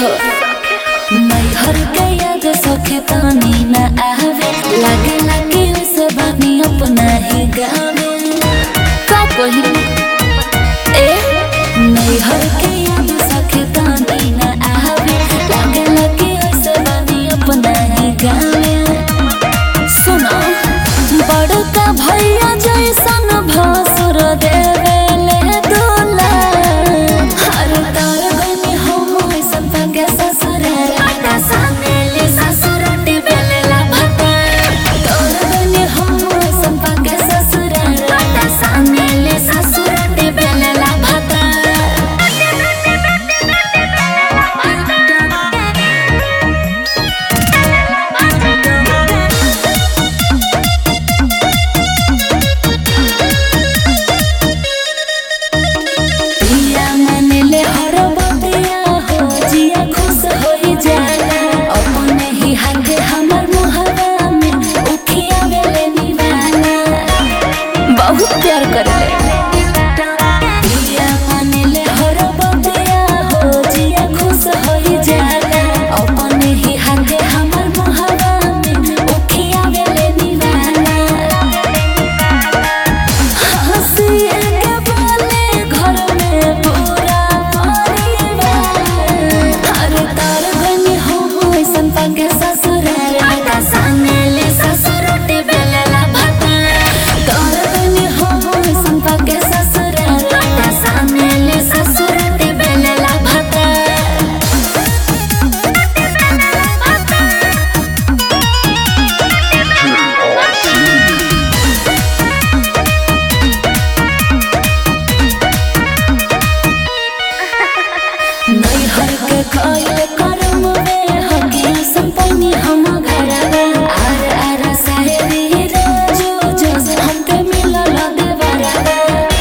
हो मैहर के याद सखे तानी न आवे लागे लागे उसे बानी अपना ही गावे का कही ए मैहर के याद सखे तानी न आवे लागे लागे उसे बानी अपना ही गावे सुनो बड़का भैया जैसन भासुर देवेले दूल्हा हर तार गनी हम ऐसन तंगे ससुर आटा सानेले ससुर टिबेले ला भता तार गनी हम ऐसन तंगे ससुर आटा सानेले ससुर टिबेले ला भता पिया मनले हर बतिया हो जिया खुश होई जाला अपने ही हाथे हमर मुहवा में उठिया बेले निवाला बहुत प्यार करले पिया मनले हर बतिया हो जिया खुश होई जाला अपने ही हाथे हमर मुहवा में उठिया बेले निवाला हंसिए के बोले घर में पूरा परिवार हर तार गनी हो ऐसन पंगे ससुर आटा सानेले ससुर टिबेले ला भाता तार गनी हो ऐसन पंगे ससुर आटा सानेले ससुर टिबेले ला भाता नैहर के खइले करम में हकी संपन्नी हम घरवा आर आर साहेबी रोजो जोस हमके मिलल देवरवा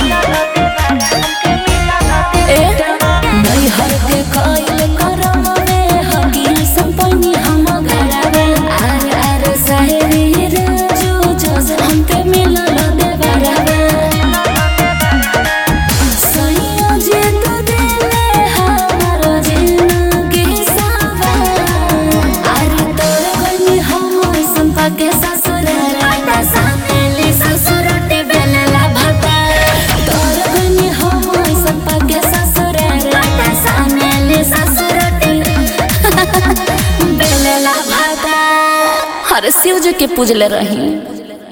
ए नैहर के खइले करम में हकी संपन्नी हम घरवा आर आर साहेबी रोजो जोस हमके मिलल देवरवा सैया जे तू देले हमर जिंदगी सावा अरे तोर गनी हम ऐसन पाके ससुर राता सामेली ससुर टिबेले ला भाता तोर गनी हम ऐसन पाके ससुर राता सामेली ससुर टिबेले ला भाता हर शिव जी के पूजले रही